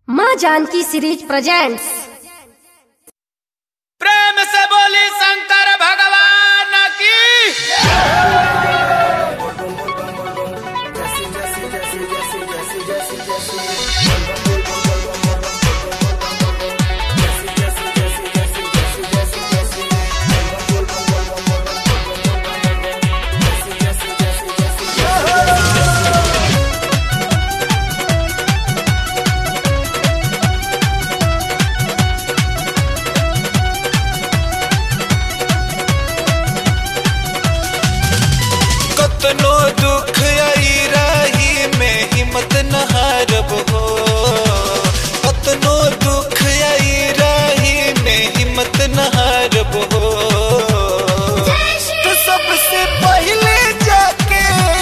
माँ Janaki series presents प्रेम से बोली शंकर भगवान की कतनो दुख आई राही में हिम्मत न हारब हो कतनो दुख आई राही में हिम्मत न हारब हो तो सबसे पहले जाके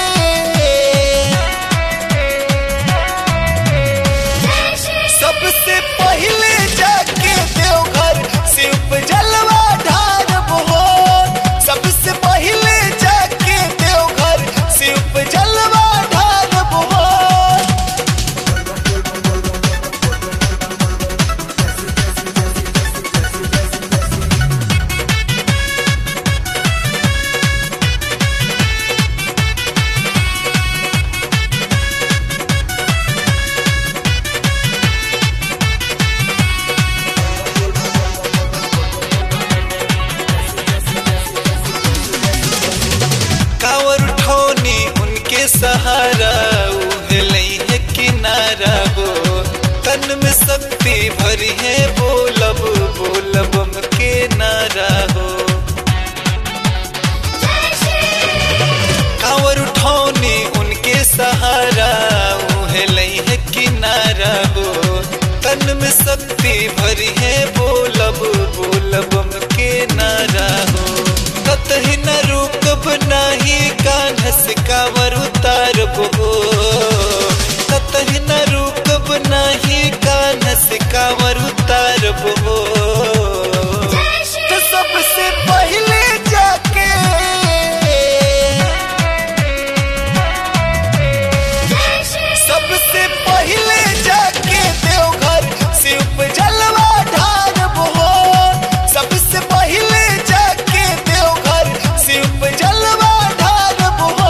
सबसे पहले जाके देवघर शिव जलवा ढारब हो सबसे पहले जाके देवघर शिव जलवा ढारब हो कावर उठौनी उनके सहारा उहलई है किनारा हो तन में शक्ति भरी है बोलब बोलब हम के नारा हो कावर उठौनी उनके सहारा उहलई है किनारा हो तन में शक्ति भरी है बोलब बोलब हम के नारा हो कतही न रुकब नाही कान्ह से कावर उतारब हो कतही न रुकब नाही कान्ह से कावर उतारब हो तो सबसे पहले जाके सबसे पहले जाके देवघर शिव जलवा ढारब हो सबसे पहले जाके देवघर शिव जलवा ढारब हो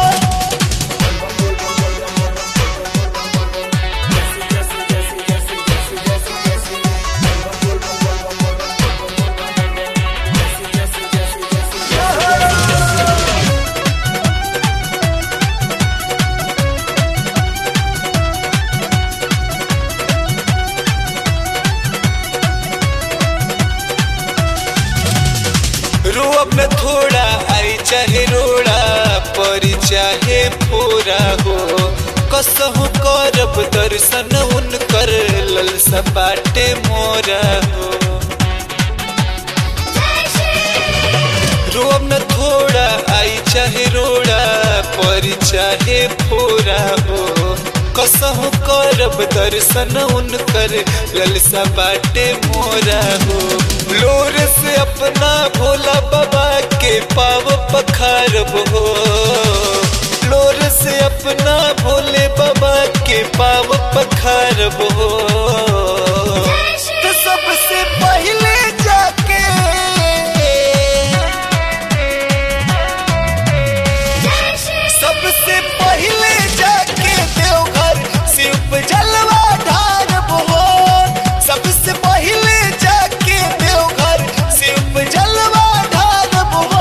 रोब न थोड़ा आई चाहे रोड़ा परी चाहे पूरा हो कसहु करब दर्शन उनकर लल सपाटे मोरा हो रोब न थोड़ा आई चाहे रोड़ा परी चाहे पूरा हो कसहु करब दर्शन उनकर ललसा बाटे मोरा हो लोर से अपना भोला बाबा के पाव पखारब हो लोर से अपना भोले बाबा के पाव पखारब हो तो सबसे पहले जाके सबसे पहले जाके देवघर शिव जलवा ढारब हो सबसे पहले जाके देवघर शिव जलवा ढारब हो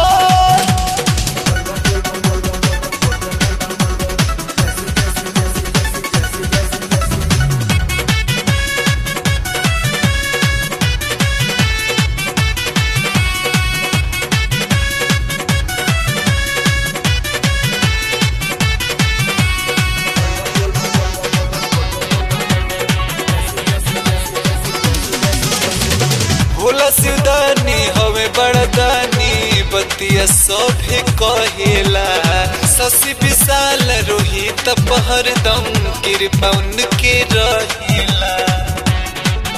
भोला सिवदानी हवे बड़दानी बतिया सभे कहेला शशि विशाल रोहित पहरदम कृपा उनके रहेला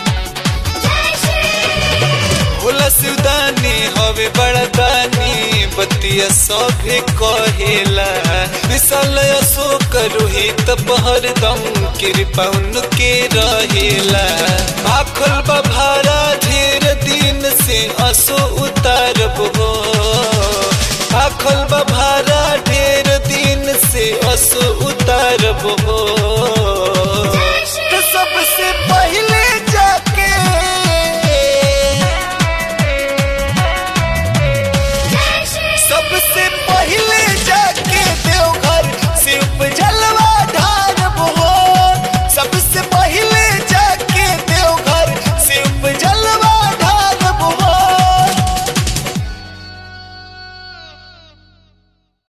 भोला सिवदानी हवे बड़दानी बतिया सभे कहेला विशाल अशोक रोहित हरदम कृपा उनके रहेला आखल बभारा ढेर दिन से असो उतारब हो आखल बभारा